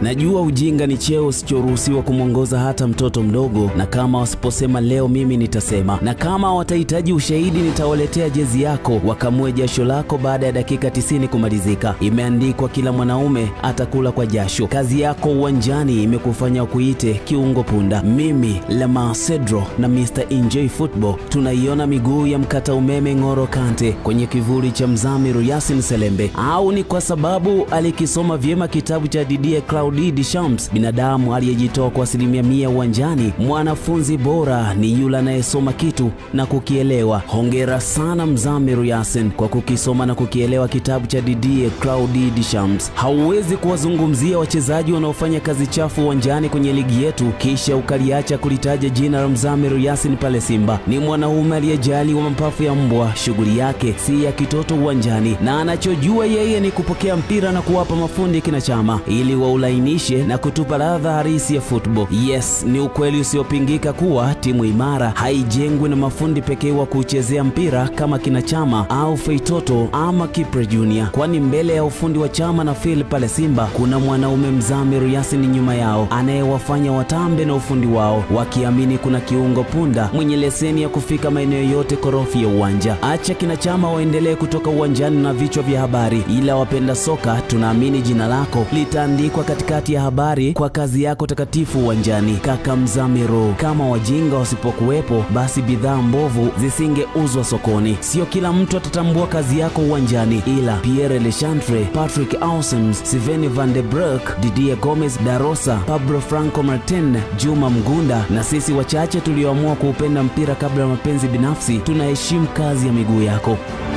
Najua ujinga ni cheo usichoruhusiwa kumwongoza hata mtoto mdogo, na kama wasiposema leo, mimi nitasema, na kama watahitaji ushahidi, nitawaletea jezi yako wakamue jasho lako baada ya dakika tisini kumalizika. Imeandikwa kila mwanaume atakula kwa jasho. Kazi yako uwanjani imekufanya kuite kiungo punda. Mimi Lamar Cedro na Mr Enjoy Football tunaiona miguu ya mkata umeme Ng'oro Kante kwenye kivuli cha Mzamiru Yasin Selembe, au ni kwa sababu alikisoma vyema kitabu cha Didier Claudie Deschamps, binadamu aliyejitoa kwa asilimia mia uwanjani. Mwanafunzi bora ni yule anayesoma kitu na kukielewa. Hongera sana Mzamiru Yasin kwa kukisoma na kukielewa kitabu cha Didier Claudie Deschamps. Hauwezi kuwazungumzia wachezaji wanaofanya kazi chafu uwanjani kwenye ligi yetu kisha ukaliacha kulitaja jina la Mzamiru Yasin pale Simba. Ni mwanaume aliyejali wa mapafu ya mbwa. Shughuli yake si ya kitoto uwanjani, na anachojua yeye ni kupokea mpira na kuwapa mafundi kina Chama ili waulainishe na kutupa ladha halisi ya football. Yes, ni ukweli usiopingika kuwa timu imara haijengwi na mafundi pekee wa kuchezea mpira kama kina Chama au Feitoto ama Kipre Junior, kwani mbele ya ufundi wa Chama na Phil pale Simba kuna mwanaume Mzamiru Yasin nyuma yao anayewafanya watambe na ufundi wao, wakiamini kuna kiungo punda mwenye leseni ya kufika maeneo yote korofi ya uwanja. Acha kina Chama waendelee kutoka uwanjani na vichwa vya habari, ila wapenda soka tunaamini jina lako litaandikwa katikati ya habari kwa kazi yako takatifu uwanjani. Kaka Mzamiru, kama wajinga wasipokuwepo, basi bidhaa mbovu zisingeuzwa sokoni. Sio kila mtu atatambua kazi yako uwanjani, ila Pierre Lechantre, Patrick Aussems, Sven van de Broek, Didier Gomez Darosa, Pablo Franco Martin, Juma Mgunda na sisi wachache tulioamua kuupenda mpira kabla ya mapenzi binafsi, tunaheshimu kazi ya miguu yako.